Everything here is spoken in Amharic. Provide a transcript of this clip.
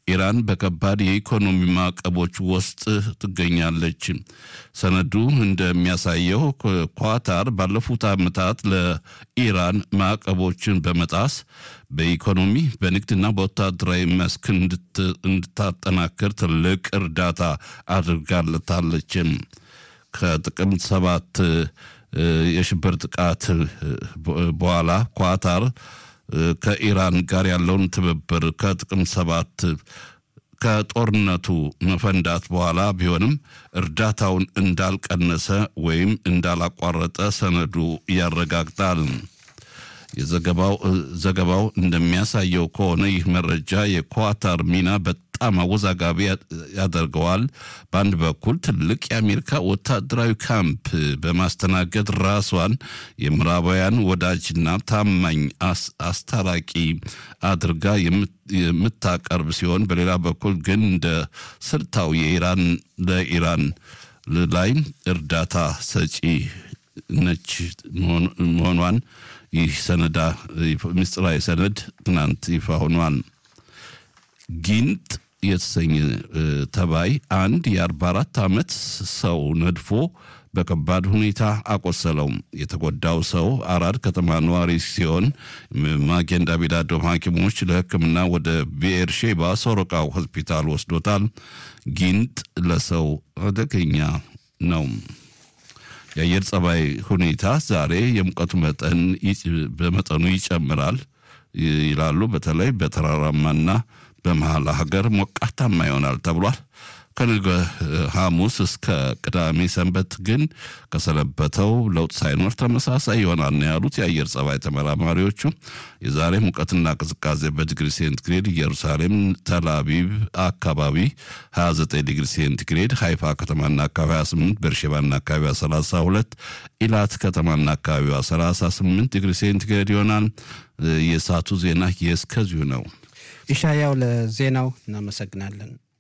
ኢራን በከባድ የኢኮኖሚ ማዕቀቦች ውስጥ ትገኛለች። ሰነዱ እንደሚያሳየው ኳታር ባለፉት ዓመታት ለኢራን ማዕቀቦችን በመጣስ በኢኮኖሚ በንግድና በወታደራዊ መስክ እንድታጠናክር ትልቅ እርዳታ አድርጋለታለች። ከጥቅምት ሰባት የሽብር ጥቃት በኋላ ኳታር ከኢራን ጋር ያለውን ትብብር ከጥቅምት ሰባት ከጦርነቱ መፈንዳት በኋላ ቢሆንም እርዳታውን እንዳልቀነሰ ወይም እንዳላቋረጠ ሰነዱ ያረጋግጣል። የዘገባው ዘገባው እንደሚያሳየው ከሆነ ይህ መረጃ የኳታር ሚና በጣም አወዛጋቢ ያደርገዋል። በአንድ በኩል ትልቅ የአሜሪካ ወታደራዊ ካምፕ በማስተናገድ ራሷን የምዕራባውያን ወዳጅና ታማኝ አስታራቂ አድርጋ የምታቀርብ ሲሆን፣ በሌላ በኩል ግን እንደ ስልታዊ የኢራን ለኢራን ላይ እርዳታ ሰጪ ነች መሆኗን ይህ ሰነዳ ምስጢራዊ ሰነድ ትናንት ይፋ ሆኗል። ጊንጥ የተሰኘ ተባይ አንድ የ44 ዓመት ሰው ነድፎ በከባድ ሁኔታ አቆሰለው። የተጎዳው ሰው አራድ ከተማ ነዋሪ ሲሆን ማጌን ዳቪድ አዶም ሐኪሞች ለሕክምና ወደ ቤኤርሼባ ሶሮቃ ሆስፒታል ወስዶታል። ጊንጥ ለሰው አደገኛ ነው። የአየር ጸባይ ሁኔታ ዛሬ የሙቀቱ መጠን በመጠኑ ይጨምራል ይላሉ። በተለይ በተራራማና በመሀል ሀገር ሞቃታማ ይሆናል ተብሏል። ከነገ ሐሙስ እስከ ቅዳሜ ሰንበት ግን ከሰነበተው ለውጥ ሳይኖር ተመሳሳይ ይሆናል ነው ያሉት የአየር ጸባይ ተመራማሪዎቹ። የዛሬ ሙቀትና ቅዝቃዜ በዲግሪ ሴንቲግሬድ ኢየሩሳሌም፣ ተልአቪቭ አካባቢ 29 ዲግሪ ሴንቲግሬድ፣ ሃይፋ ከተማና አካባቢዋ 28፣ ቤርሼባና አካባቢዋ 32፣ ኢላት ከተማና አካባቢዋ 38 ዲግሪ ሴንቲግሬድ ይሆናል። የሰዓቱ ዜና የእስከዚሁ ነው። ኢሻያው ለዜናው እናመሰግናለን።